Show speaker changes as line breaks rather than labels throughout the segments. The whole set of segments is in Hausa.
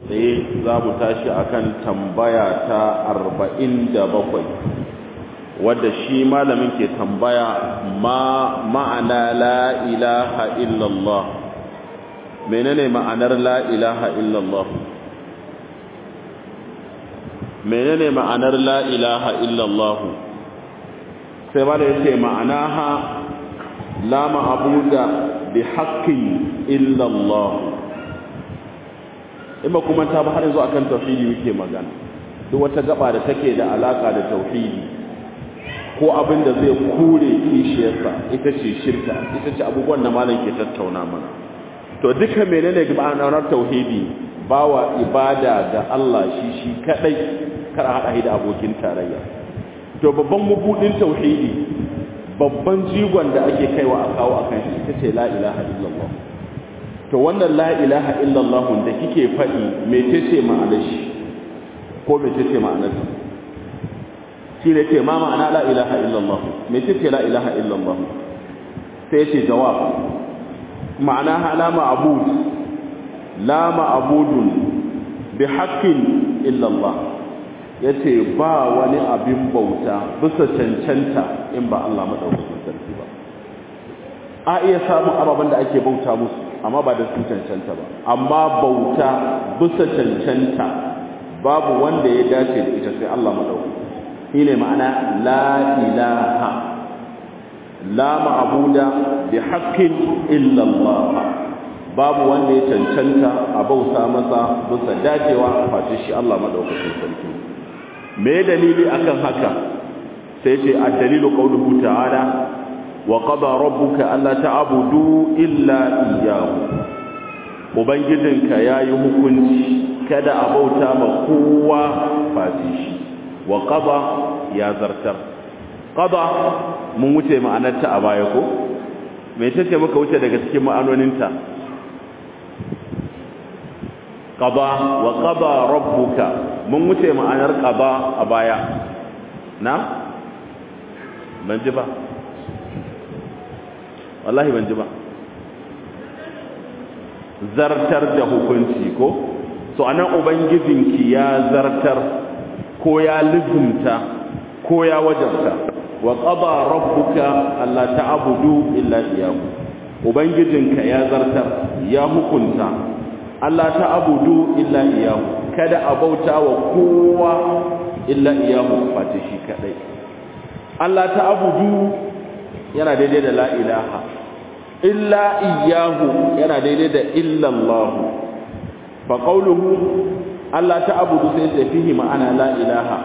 tsaye za mu tashi akan tambaya ta arba'in da bakwai wadda shi malamin ke tambaya ma ma'ana la ilaha illallah menene ma'anar la ilaha illallah menene ma'anar la ilaha illallah sai ba da yace ma'anaha la ma'buda bi haqqin illallah in ba kuma ta ba har yanzu akan tauhidi muke magana duk wata gaba da take da alaka da tauhidi ko abin da zai kure kishiyarsa ita ce shirka ita ce abubuwan da malam ke tattauna mana to duka menene ma'anar tauhidi bawa ibada ga Allah shi shi kadai kar hada da abokin tarayya to babban mabudin tauhidi babban jigon da ake kaiwa a kawo akan shi ita ce la ilaha illallah to wannan la ilaha illallah da kike faɗi mecece ma'anar shi ko mecece ma'anar ta shi ne ce ma ma'ana la ilaha illallah mecece la ilaha illallah sai ce jawab ma'ana la ma'bud la ma'budun bi haqqin illallah yace ba wani abin bauta bisa cancanta in ba Allah madaukakin sarki ba a iya samun ababen da ake bauta musu amma ba da sun cancanta ba amma bauta bisa cancanta babu wanda ya dace da ita sai Allah madaukaki shine ma'ana la ilaha la ma'buda bi haqqin illa Allah babu wanda ya cancanta a bauta masa bisa dacewa face shi Allah madaukakin sarki me dalili akan haka sai ce ad-dalilu qawluhu ta'ala وقضى ربك ألا تعبدوا إلا إياه ubangijinka ya yi hukunci kada a bauta ma kowa fati shi wa qada ya zartar qada mun wuce ma'anarta a baya ko me tace muka wuce daga cikin ma'anoninta qada wa qada rabbuka mun wuce ma'anar qada a baya na ban ji ba wallahi ban ji ba zartar da hukunci ko so anan ubangijinki ya zartar ko ya lizumta ko ya wajabta wa qada rabbuka alla ta'budu illa iyyahu ubangijinka ya zartar ya hukunta alla ta'budu illa iyyahu kada a bauta wa kowa illa iyyahu face shi kadai alla ta'budu yana daidai da la ilaha illa iyyahu yana daidai da illa Allah fa qawluhu Allah ta'budu sai sai fihi ma'ana la ilaha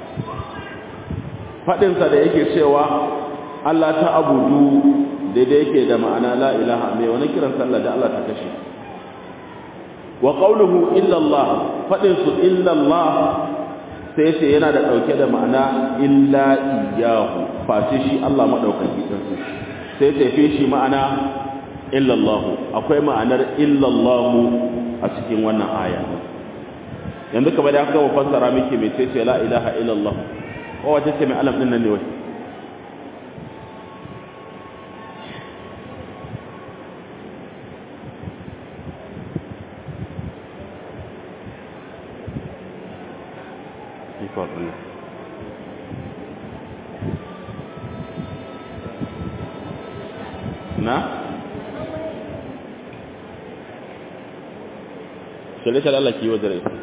fadin sa da yake cewa Allah ta'budu daidai yake da ma'ana la ilaha mai wani kiran sallah da Allah ta kashe wa qawluhu illa Allah fadin su illa Allah sai sai yana da dauke da ma'ana illa iyyahu face shi Allah madaukaki din sai tafe shi ma'ana illallahu akwai ma'anar illallahu a cikin wannan aya yanzu kamar da aka gama fassara miki mai ce la ilaha illallah ko wace ce mai alam din nan ne wai na shirye Allah ki wajen rai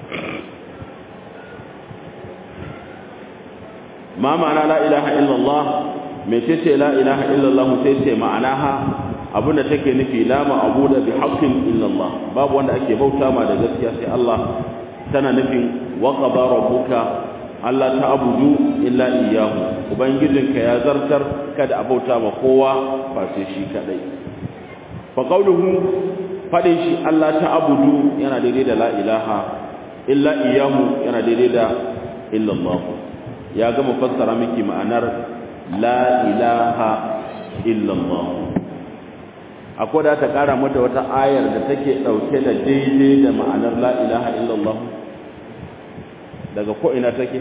ma ma'ana la ilaha illallah mai ce ce la ilaha illallah sai ce ma'anaha abinda take nufi la ma'abuda bi haqqin illallah babu wanda ake bauta ma da gaskiya sai Allah tana nufin wa qada rabbuka Allah ta abudu illa iyyahu ubangijinka ya zartar kada a bauta ma kowa face shi kadai fa qawluhu fadin shi Allah ta abudu yana daidai da la ilaha illa iyyahu yana daidai da illa Allah ya gama fassara miki ma'anar la ilaha illa Allah akwai da ta kara mata wata ayar da take dauke da daidai da ma'anar la ilaha illa Allah daga ko ina take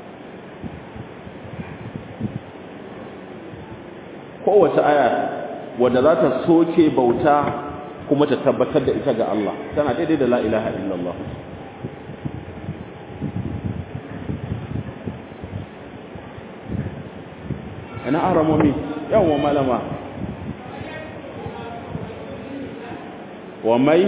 kowace aya wanda za ta soke bauta kuma ta tabbatar da ita ga Allah tana daidai da la ilaha illallah ina aramomi yawon malama wa mai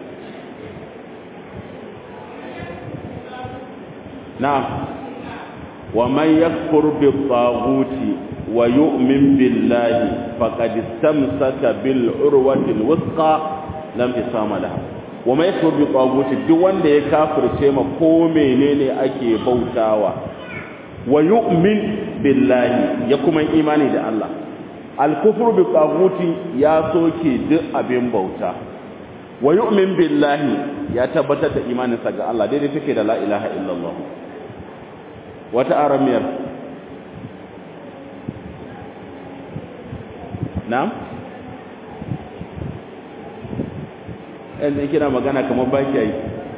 na'am wa man yakfur bi taghuti wa yu'min billahi faqad istamsaka bil urwati al wuthqa lam isama laha wa man yakfur bi taghuti duk wanda ya kafirce ma ko menene ake bautawa wa yu'min billahi ya kuma imani da Allah al-kufru bi taghuti ya soke duk abin bauta wa yu'min billahi ya tabbatar da imaninsa ga Allah daidai take da la ilaha illallah wata aramiyar na'am yanzu kina magana kamar baki yi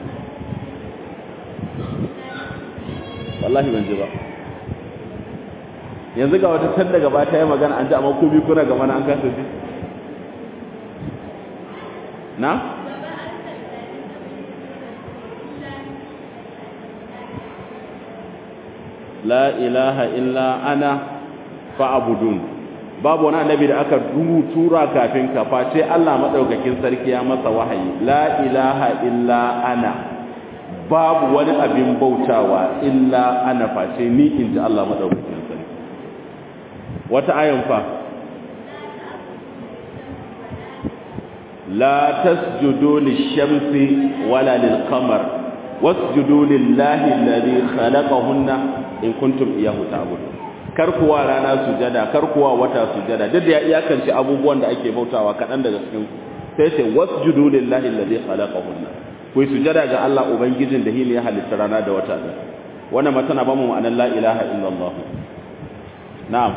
wallahi ban ji ba yanzu ga wata can daga ba ta yi magana an ji amma ko biyu kuna gama na an kasa ji na? la ilaha illa ana fa'abudun babu wani annabi da aka tura kafin ka face Allah madaukakin sarki ya masa wahayi la ilaha illa ana babu wani abin bautawa illa ana face ni inji Allah madaukakin sarki wata ayan fa la tasjudu lish-shamsi wala lil-qamar wasjudu lillahi alladhi khalaqahunna in kuntum iyyahu ta'budun kar kuwa rana sujada kar kuwa wata sujada duk da ya iyakance abubuwan da ake bautawa kadan daga cikin sai sai wasjudu lillahi alladhi khalaqahunna ku sujada ga Allah ubangijin da hili ya halitta rana da wata da wannan ma tana ba mu ma'anar la ilaha illallah na'am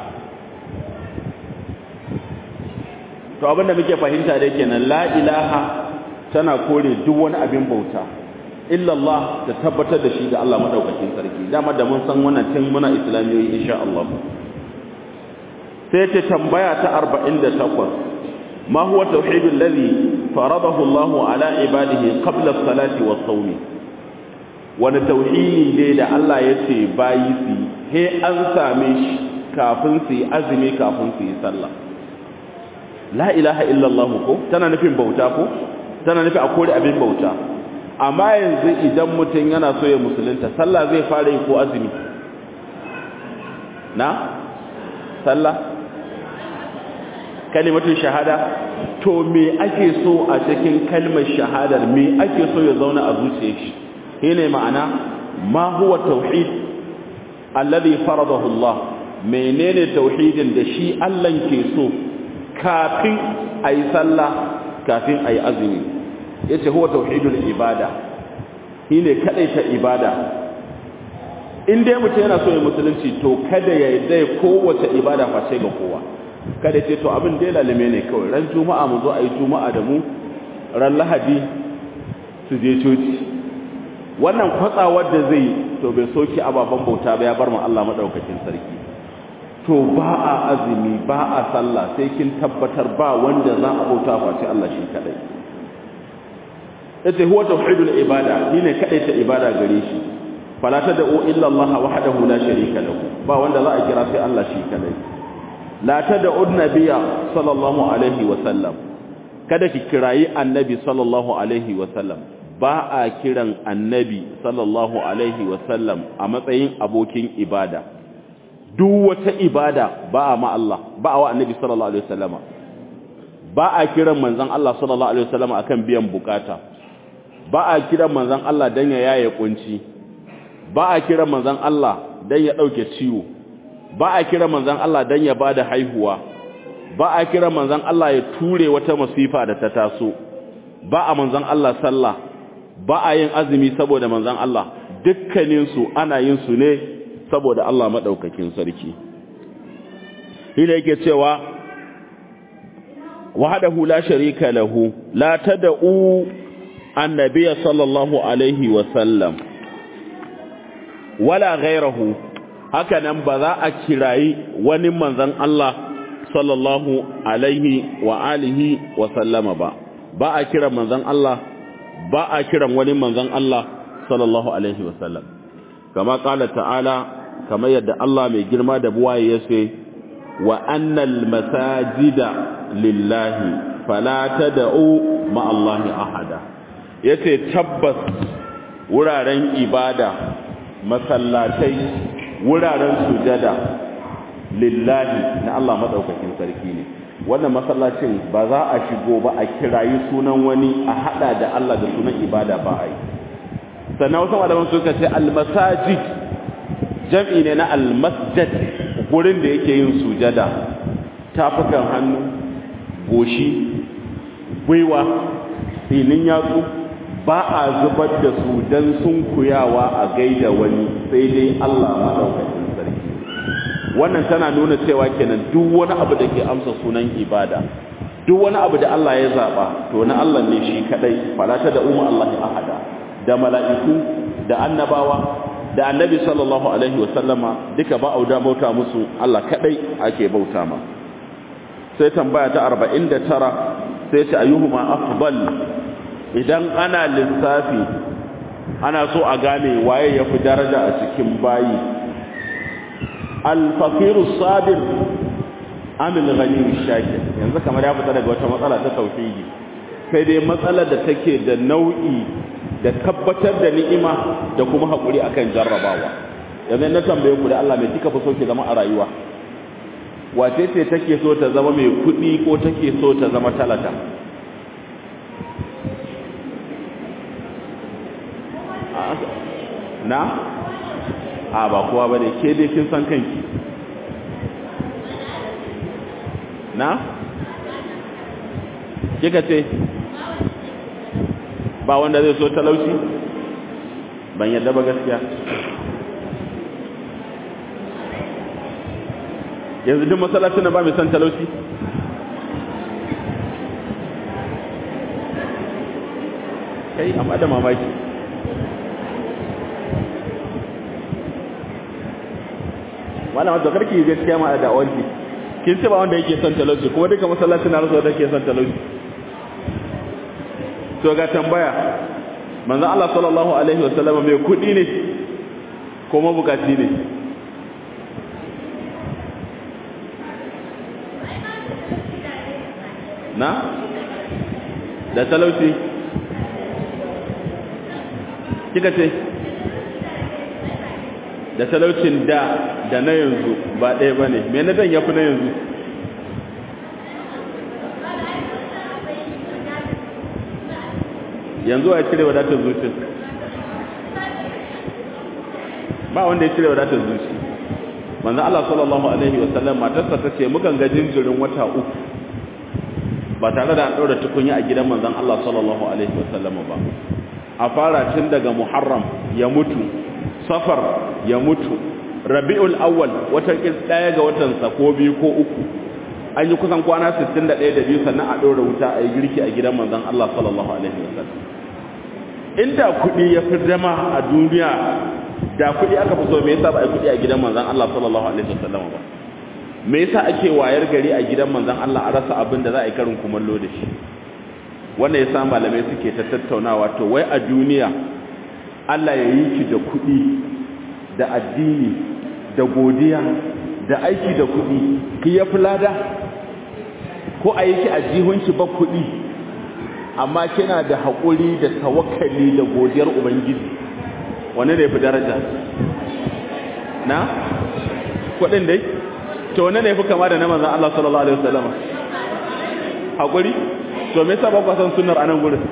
to abinda muke fahimta da kenan la ilaha tana kore duk wani abin bauta illallah da tabbatar da shi ga Allah madaukakin sarki dama da mun san wannan tun muna islamiyoyi insha Allah sai ta tambaya ta 48 ma huwa tauhidul ladhi faradahu Allah ala ibadihi qabla as-salati was-sawm wani tauhidi ne da Allah ya ce bayi su he an same shi kafin su yi azumi kafin su yi sallah la ilaha illallah ko tana nufin bauta ko tana nufin akwai abin bauta amma yanzu idan mutum yana so ya musulunta sallah zai fara yi ko azumi na sallah kalimatun shahada to me ake so a cikin kalmar shahadar me ake so ya zauna a zuciyar shi shine ma'ana ma huwa tauhid alladhi faradahu Allah menene tauhidin da shi Allah ke so kafin ayi sallah kafin ayi azumi yace huwa tauhidul ibada shine ta ibada in dai mutum yana so ya musulunci to kada ya dai kowace ibada face ga kowa kada ce to abin dai lalime ne kawai ran juma'a mu zo ayi juma'a da mu ran lahadi su je coci wannan kwatsawar da zai to bai soki ababen bauta ba ya bar mu Allah madaukakin sarki to ba a azumi ba a sallah sai kin tabbatar ba wanda za a bauta face Allah shi kadai yace huwa tauhidul ibada shine kadai ta ibada gare shi fala tad'u illa Allah wahdahu la sharika lahu ba wanda za a kira sai Allah shi kadai la tad'u nabiyya sallallahu alaihi wa sallam kada ki kirayi annabi sallallahu alaihi wa sallam ba a kiran annabi sallallahu alaihi wa sallam a matsayin abokin ibada duk wata ibada ba a ma Allah ba a wa annabi sallallahu alaihi wa sallama ba a kiran manzon Allah sallallahu alaihi wa sallama akan biyan bukata ba a kiran manzan Allah don ya yaye kunci ba a kiran manzan Allah don ya ɗauke ciwo ba a kiran manzan Allah don ya ba da haihuwa ba a kiran manzan Allah ya ture wata masifa da ta taso ba a manzan Allah sallah ba a yin azumi saboda manzan Allah dukkaninsu ana yin su ne saboda Allah maɗaukakin sarki hila yake cewa wahadahu la sharika lahu la tad'u annabiya sallallahu alaihi wasallam wala ghairahu haka nan ba za a kirayi wani manzan Allah sallallahu alaihi wa alihi wa sallama ba ba a kiran manzon Allah ba a kiran wani manzon Allah sallallahu alaihi wa sallam kama kala ta'ala kamar yadda Allah mai girma da buwaye ya ce wa annal masajida lillahi fala tad'u ma Allahi ahada yace tabbas wuraren ibada masallatai wuraren sujada lillahi na Allah madaukakin sarki ne wannan masallacin ba za a shigo ba a kirayi sunan wani a hada da Allah da sunan ibada ba a yi sannan wasu malaman suka ce almasajid jam'i ne na almasjid gurin da yake yin sujada tafukan hannu goshi gwiwa tsinin yatsu ba a zubar da su don sun kuyawa a gaida wani sai dai Allah maɗaukakin sarki wannan tana nuna cewa kenan duk wani abu da ke amsa sunan ibada duk wani abu da Allah ya zaɓa to na Allah ne shi kaɗai falata da umar Allah ahada da mala'iku da annabawa da annabi sallallahu alaihi wasallama duka ba auda bauta musu Allah kadai ake bauta ma sai tambaya ta 49 sai ta ayyuhuma afdal idan ana lissafi ana so a gane waye yafi daraja a cikin bayi al-faqiru sabir am al-ghani shakir yanzu kamar ya fita daga wata matsala ta tauhidi sai dai matsalar da take da nau'i da tabbatar da ni'ima da kuma haƙuri akan jarrabawa yanzu na tambaye ku da Allah mai kika fi so ki zama a rayuwa wace ce take so ta zama mai kuɗi ko take so ta zama talata na a ba kowa bane ke dai kin san kanki na kika ce ba wanda zai so talauci ban yadda ba gaskiya yanzu duk masallacin ba mai son talauci kai amma da mamaki malama to karki gaskiya ma da awanki kin ce ba wanda yake son talauci kuma duka masallacin na rasa da yake son talauci to ga tambaya manzo Allah sallallahu alaihi wasallam mai kudi ne ko mabukaci ne na da talauci kika ce da talaucin da da na yanzu ba ɗaya ba ne me na dan yafi na yanzu yanzu a cire wadatar zuci ba wanda ya cire wadatar zuci manzo Allah sallallahu alaihi wasallam matarsa ta ce mukan ga jinjirin wata uku ba tare da an ɗaura tukunya a gidan manzon Allah sallallahu alaihi wasallam ba a fara tun daga Muharram ya mutu Safar ya mutu Rabiul Awwal wata kis daya ga watan sa ko biyu ko uku an yi kusan kwana 61 da biyu sannan a ɗora wuta a yi girki a gidan manzon Allah sallallahu alaihi wasallam inda kuɗi ya fi zama a duniya da kuɗi aka fi so me yasa ba a kuɗi a gidan manzon Allah sallallahu alaihi wasallam ba me yasa ake wayar gari a gidan manzon Allah a rasa abin da za a yi karin kumallo da shi wannan yasa malamai suke ta tattaunawa to wai a duniya Allah ya yi ki da kuɗi da addini da godiya da aiki da kuɗi ki ya fi lada ko a yi ki a jihunki ba kuɗi amma kina da haƙuri da tawakkali da godiyar ubangiji wane ne fi daraja na kuɗin dai to wane ne fi kama da na manzan Allah sallallahu alaihi wasallam haƙuri to me yasa ba ku san sunnar anan gurin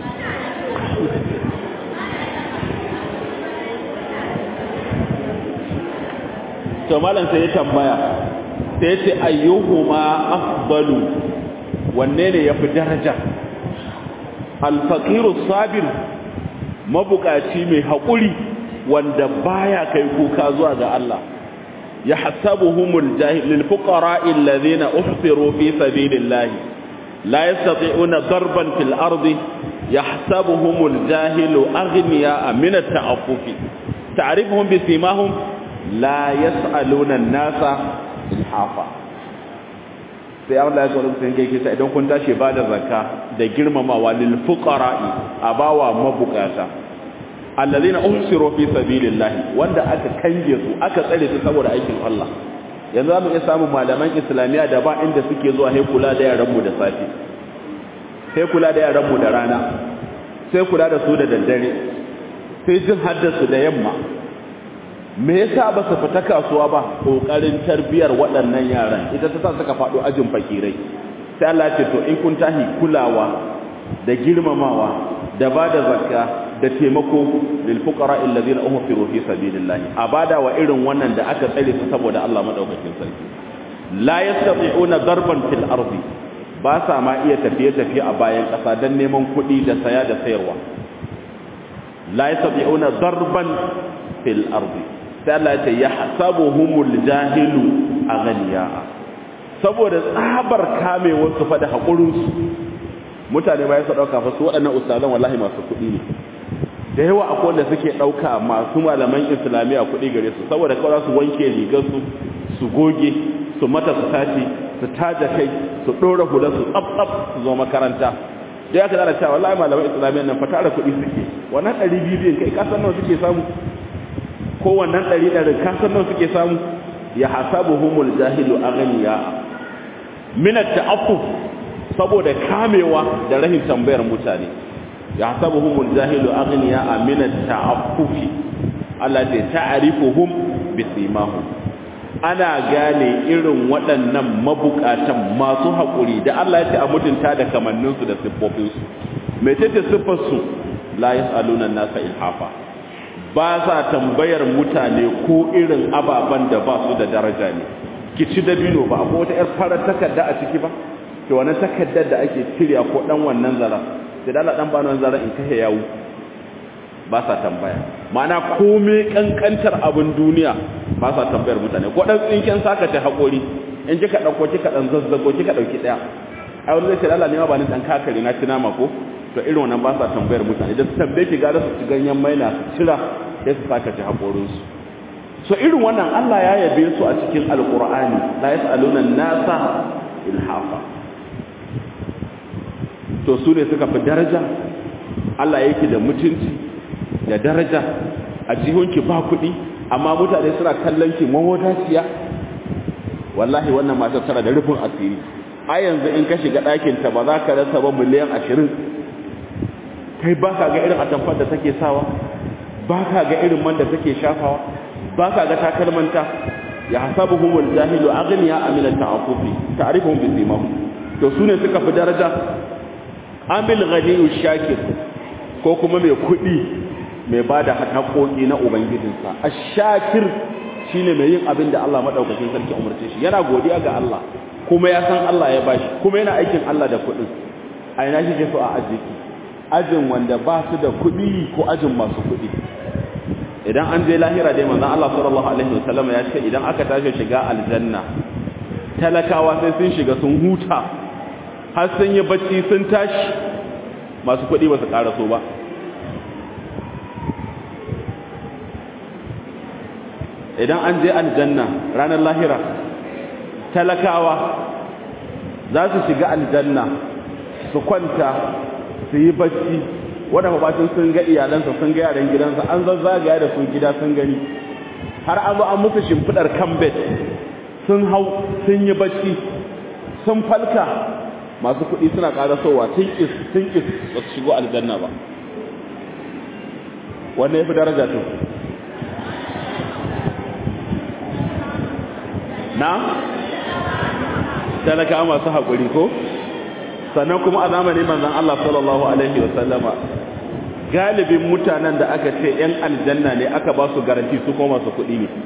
to malam sai ya tambaya sai ya ce ayyuhuma afdalu wanne ne yafi daraja alfaqiru sabir mabukaci mai haƙuri wanda baya kai kuka zuwa ga Allah yahsabuhumul jahil lil fuqara'i alladhina uhsiru fi sabilillah la yastati'una darban fil ardi yahsabuhumul jahilu aghniya min at-ta'affufi ta'rifuhum bi simahum la yas'aluna an-nasa ilhafa sai Allah ya tsoro sun kai kisa idan kun tashi ba da zakka da girmamawa lil fuqara'i abawa mabukata allazina uhsiru fi sabilillahi wanda aka kange su aka tsare su saboda aikin Allah yanzu zamu iya samun malaman islamiya da ba inda suke zuwa sai kula da yaran mu da safi sai kula da yaran mu da rana sai kula da su da daddare sai jin haddasu da yamma me yasa ba su fita kasuwa ba kokarin tarbiyar waɗannan yaran ita ta sa suka faɗo ajin fakirai sai Allah ce to in kun tahi kulawa da girmamawa da bada zakka da taimako lil fuqara alladhina uhfiru fi sabilillah abada wa irin wannan da aka tsare su saboda Allah madaukakin sarki la yastati'una darban fil ardi ba sa ma iya tafiye tafiye a bayan ƙasa don neman kuɗi da saya da sayarwa la yastati'una darban fil ardi sai Allah ya ce yahsabuhumul jahilu aghniya saboda tsabar kamewar su fa da hakurin su mutane ba ya dauka fa su waɗannan ustazan wallahi masu kuɗi ne da yawa akwai wanda suke dauka masu malaman islamiya kuɗi gare su saboda kawai su wanke rigar su su goge su mata su tace su taja kai su dora hular su tsaf tsaf su zo makaranta da ya kada cewa wallahi malaman islamiya nan fa tara kuɗi suke wannan ɗari biyu kai kasan nawa suke samu ko wannan ɗari ɗari kasan nawa suke samu ya hasabuhumul jahilu aghniya min at-ta'affuf saboda kamewa da rahin tambayar mutane ya hasabuhumul jahilu aghniya min at-ta'affuf Allah ta ta'rifuhum bisimahum ana gane irin waɗannan mabukatan masu haƙuri da Allah ya ce a mutunta da kamanninsu da siffofinsu mai ce siffarsu la yas'aluna nasa ilhafa ba sa tambayar mutane ko irin ababen da ba su da daraja ne ki ci dabino ba akwai wata yar farar takarda a ciki ba to wannan takardar da ake cirya ko dan wannan zara sai da Allah dan ba wannan zara in kai yawo ba sa tambaya ma'ana komai kankantar abin duniya ba sa tambayar mutane ko dan tsinken saka ta hakori in kika dauko kika dan zazzago kika dauki daya ai wani zai ce Allah ne ma ba ni dan kakare na ci nama ko to irin wannan ba sa tambayar mutane da su tambaye ki gara su ci ganyen maina su cira sai su saka ci hakorin su so irin wannan Allah ya yabe su a cikin alqur'ani la yasaluna nasa ilhafa to su ne suka fi daraja Allah yake da mutunci da daraja a jihunki ba kuɗi amma mutane suna kallon ki mawadaciya wallahi wannan matar tana da rufin asiri a yanzu in ka shiga ɗakin ta ba za ka rasa ba miliyan ashirin kai ba ka ga irin atamfar da take sawa ba ka ga irin man da take shafawa ba ka ga takalmanta ya hasabu humul jahilu aghniya amila ta'afufi ta'rifuhum bi simahum to sune suka fi daraja amil ghaniyu shakir ko kuma mai kuɗi mai ba da haƙoƙi na ubangijinsa a shakir shi ne mai yin abin da Allah maɗaukakin sarki umarce shi yana godiya ga Allah kuma ya san Allah ya bashi kuma yana aikin Allah da kuɗin a ina shi ke so a ajiye ajin wanda ba su da kuɗi ko ajin masu kuɗi idan an je lahira dai manzon Allah sallallahu alaihi wasallam ya ce idan aka tashi shiga aljanna talakawa sai sun shiga sun huta har sun yi bacci sun tashi masu kuɗi ba su ƙaraso ba idan an je aljanna ranar lahira talakawa za su shiga aljanna su kwanta su yi bacci wadda mabacin sun ga iyalansa sun ga yaran gidansa an zazzagaya da su gida sun gani har an zo an musu shimfidar kambet sun hau sun yi bacci sun falka masu kuɗi suna ƙarasowa tun is tun is ba su shigo aljanna ba wannan ya fi daraja to na talaka masu haƙuri ko sannan kuma a zamanin manzon Allah sallallahu alaihi wa sallama galibin mutanen da aka ce ‘yan aljanna ne aka ba su garanti su kuma masu kuɗi ne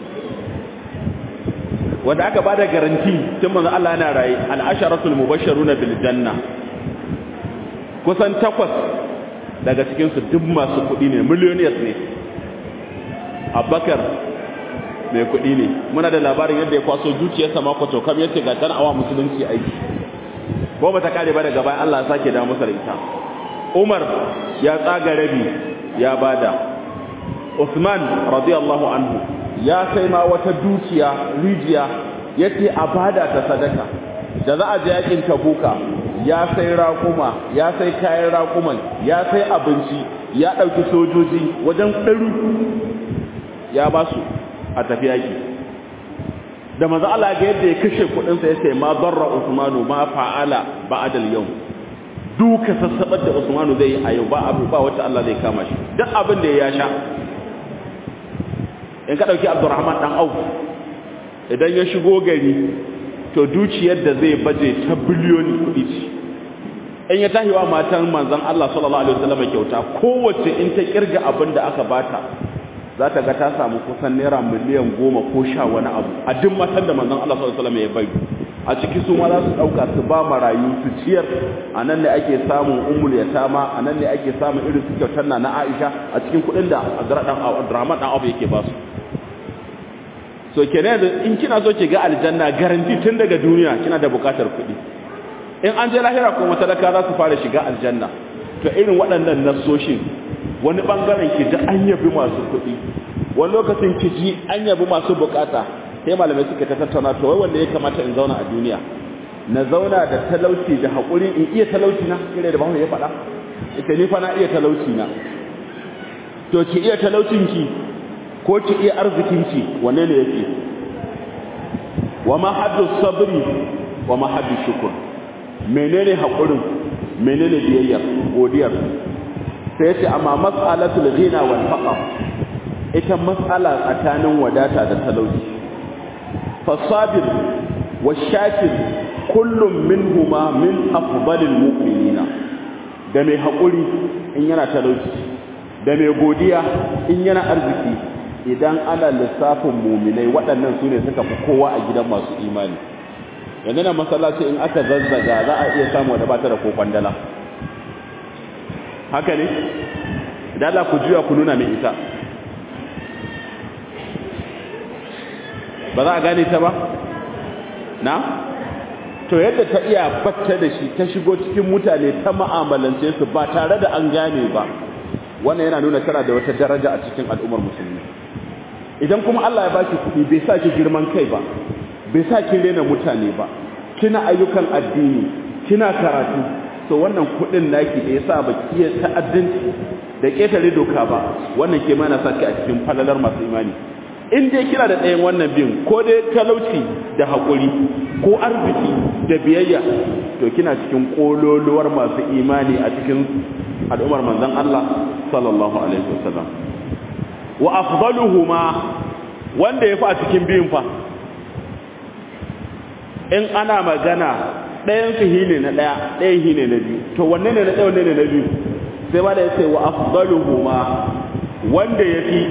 wanda aka ba da garanti tun manzon Allah yana raye al'asharatul mubashsharuna bil janna kusan takwas daga cikinsu duk masu kuɗi ne millionaires ne abubakar mai kuɗi ne muna da labarin yadda ya kwaso dukiyarsa mako to kam yace ga dan awa musulunci aiki ko ba ta kare ba daga bayan Allah ya sake da masa ita Umar ya tsaga rabi ya bada Uthman radiyallahu anhu ya sai ma wata dukiya rijiya yace a bada ta sadaka da za a je yakin tabuka ya sai raƙuma ya sai kayan raƙuman ya sai abinci ya ɗauki sojoji wajen ɗaru ya ba su a tafi yaki da maza Allah ga yadda ya kashe kuɗinsa ya ce ma barra usmanu ma fa'ala ba'adal yau duka sassabar da usmanu zai yi a yau ba abu ba wacce Allah zai kama shi duk abin da ya sha in ka ɗauki abdurrahman ɗan auf idan ya shigo gari to dukiyar da zai baje ta biliyoni kuɗi ce in ya tahi wa matan manzon Allah sallallahu alaihi wasallam kyauta kowace in ta kirga abin da aka bata za ta ga ta samu kusan naira miliyan goma ko sha wani abu a duk matan da manzon Allah sallallahu alaihi wasallam ya bai a ciki su ma za su ɗauka su ba marayu su ciyar a nan ne ake samun umul yatama a nan ne ake samun irin su kyautar na na Aisha a cikin kuɗin da Abdurrahman dan Abu yake ba su so kenan in kina so ki ga aljanna garanti tun daga duniya kina da bukatar kuɗi in an je lahira kuma talaka za su fara shiga aljanna to irin waɗannan nassoshin wani bangaren ki ji an yabi masu kuɗi wani lokacin ki ji an yabi masu bukata sai malamai suka ta tattauna to wai wanda ya kamata in zauna a duniya na zauna da talauci da haƙuri in iya talauci na kire da bahu ya faɗa ita ni fa na iya talauci na to ki iya talaucin ki ko ki iya arzikinki wanne ne yake wa ma haddu sabri wa ma haddu shukr menene hakurin menene biyayya godiyar sai yace amma mas'alatul ghina wal faqr ita mas'ala tsakanin wadata da talauci fasabir washakir kullum minhuma min afdalil mu'minina da mai hakuri in yana talauci da mai godiya in yana arziki idan ana lissafin muminai waɗannan su ne suka fi kowa a gidan masu imani yanzu na masallaci in aka zazzaga za a iya samu da bata da ko kwandala haka ne dala ku juya ku nuna mai ita ba za a gane ta ba na to yadda ta iya batta da shi ta shigo cikin mutane ta ma'amalance su ba tare da an gane ba wannan yana nuna tana da wata daraja a cikin al'ummar musulmi idan kuma Allah ya baki kuɗi bai sa ki girman kai ba bai sa ki rena mutane ba kina ayyukan addini kina karatu to wannan kuɗin naki da yasa ba ki ta'addanci da ketare doka ba wannan ke mana sa ki a cikin falalar masu imani in dai kina da ɗayan wannan biyun ko dai talauci da haƙuri ko arziki da biyayya to kina cikin ƙololuwar masu imani a cikin al'ummar manzon Allah sallallahu alaihi wasallam wa afdaluhuma wanda yafi a cikin biyun fa in ana magana ɗayan su hine na ɗaya ɗayan hine na biyu to wanne ne na ɗaya wanne ne na biyu sai ba da yace wa afdaluhuma wanda yafi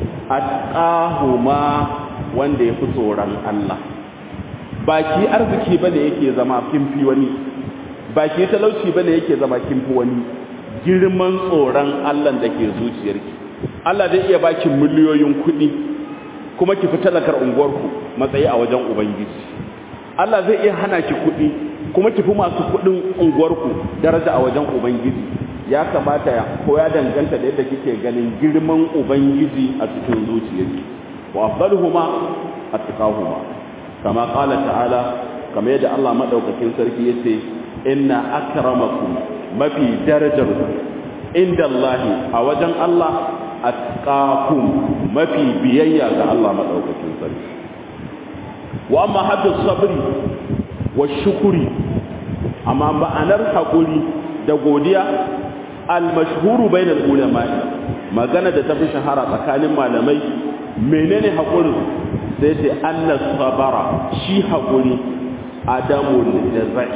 atqahuma wanda yafi tsoron Allah baki arziki bane yake zama kimfi wani baki talauci bane yake zama kimfi wani girman tsoron Allah da ke zuciyarki Allah zai iya baki miliyoyin kuɗi kuma ki fi talakar unguwarku matsayi a wajen ubangiji Allah zai iya hana ki kuɗi kuma ki fi masu kuɗin unguwarku daraja a wajen ubangiji ya kamata ya ko ya danganta da yadda kike ganin girman ubangiji a cikin zuciyarki wa afdaluhuma atqahuma kama qala ta'ala kama yadda Allah madaukakin sarki yace inna akramakum mafi darajar inda Allah a wajen Allah atqakum mafi biyayya ga Allah madaukakin sarki wa amma haddu sabri wa shukuri amma ma'anar hakuri da godiya al-mashhuru bainal ulama magana da tafi shahara tsakanin malamai menene hakuri sai ce anna sabara shi hakuri adamul jazai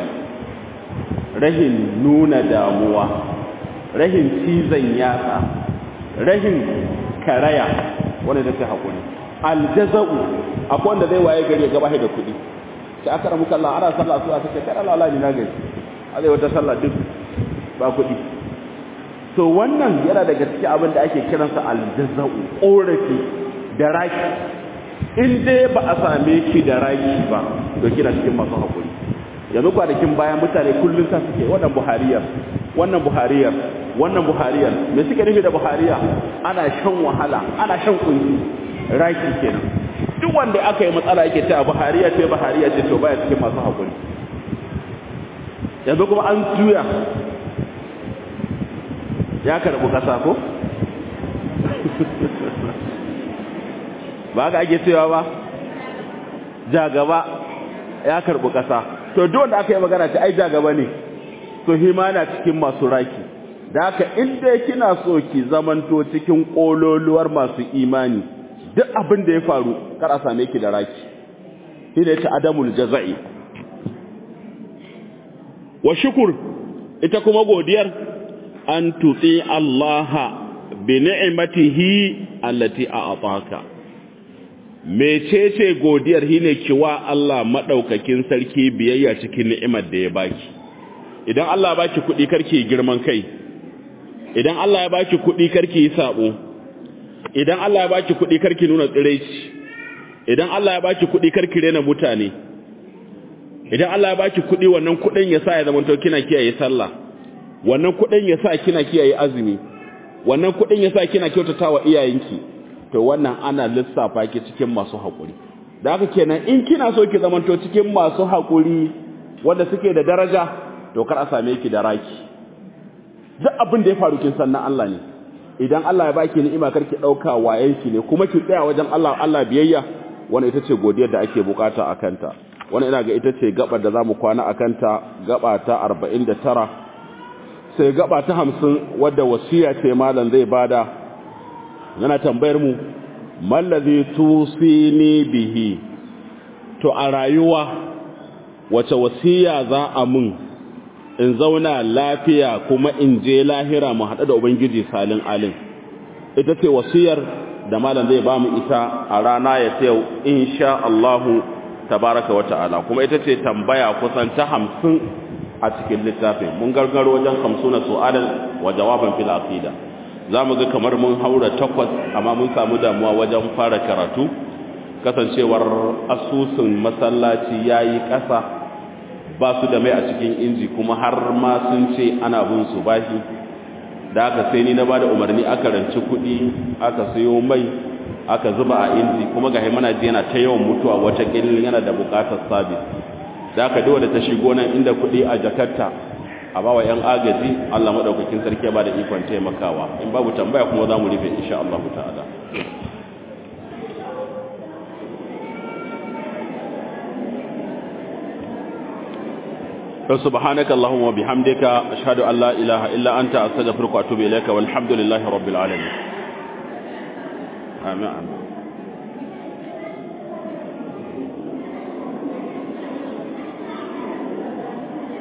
rahin nuna damuwa rahin cizon yatsa rahin karaya wanda take hakuri aljaza'u akwai wanda zai waye gari gaba da kuɗi sai aka ramu kallah ana sallah su aka ce kada Allah ni na gari a zai wata sallah duk ba kuɗi to wannan yana daga cikin abin da ake kiransa aljaza'u korafi da raki in dai ba a same ki da raki ba to kina cikin masu hakuri yanzu kwanakin bayan mutane kullum ta suke wannan buhariyar wannan buhariyar wannan buhariyar me suke nufi da buhariya ana shan wahala ana shan kunci raki kenan duk wanda aka yi matsala yake ta buhariya ce buhariya ce to baya cikin masu hakuri yanzu kuma an juya ya karɓi ƙasa ko? ba ga ake cewa ba ja gaba ya karɓi ƙasa to duk wanda aka yi magana ta ai ja gaba ne to hima na cikin masu raki da haka inda kina so ki zamanto cikin ƙololuwar masu imani duk abin da ya faru kar a same ki da raki shi ne ta adamul jaza'i wa shukur ita kuma godiyar an tutsi Allah bi ni'matihi allati a'taka mecece godiyar shine kiwa Allah madaukakin sarki biyayya cikin ni'imar da ya baki idan Allah ya baki kudi karki girman kai idan Allah ya baki kudi karki yi sabo idan Allah ya baki kudi karki nuna tsiraici idan Allah ya baki kudi karki rena mutane idan Allah ya baki kudi wannan kudin ya sa ya zama to kina kiyaye sallah wannan kudin ya sa kina kiyaye azumi wannan kudin ya sa kina kyautatawa iyayenki to wannan ana lissafa ki cikin masu haƙuri da haka kenan in kina so ki zamanto cikin masu haƙuri wanda suke da daraja to kar a same ki da raki duk abin da ya faru kin san na Allah ne idan Allah ya baki ni'ima kar ki dauka wayenki ne kuma ki tsaya wajen Allah Allah biyayya wannan ita ce godiyar da ake bukata a kanta wannan ina ga ita ce gabar da zamu kwana a kanta gaba ta 49 sai gaba ta 50 wadda wasiya ce malam zai bada yana tambayar mu mallazi tusini bihi to a rayuwa wace wasiya za a mun in zauna lafiya kuma in je lahira mu haɗu da ubangiji salin alin ita ce wasiyar da malam zai ba mu ita a rana ya ta yau insha Allahu tabaraka wa ta'ala kuma ita ce tambaya kusan ta hamsin a cikin littafin mun gargaro wajen hamsuna su'alan wa jawaban fil aqida za mu ga kamar mun haura takwas amma mun samu damuwa wajen fara karatu kasancewar asusun masallaci ya yi ƙasa ba su da mai a cikin inji kuma har ma sun ce ana bin su bashi da aka sai ni na ba da umarni aka ranci kuɗi aka sayo mai aka zuba a inji kuma ga mana ji yana ta yawan mutuwa wata ƙilin yana da buƙatar sabis da aka dawo da ta shigo nan inda kuɗi a jakarta a ba wa 'yan agaji Allah maɗaukakin sarki ba da ikon taimakawa in babu tambaya kuma za mu rufe insha Allah ta'ala سبحانك اللهم وبحمدك أشهد أن لا إله إلا أنت أستغفرك وأتوب إليك والحمد لله رب العالمين آمين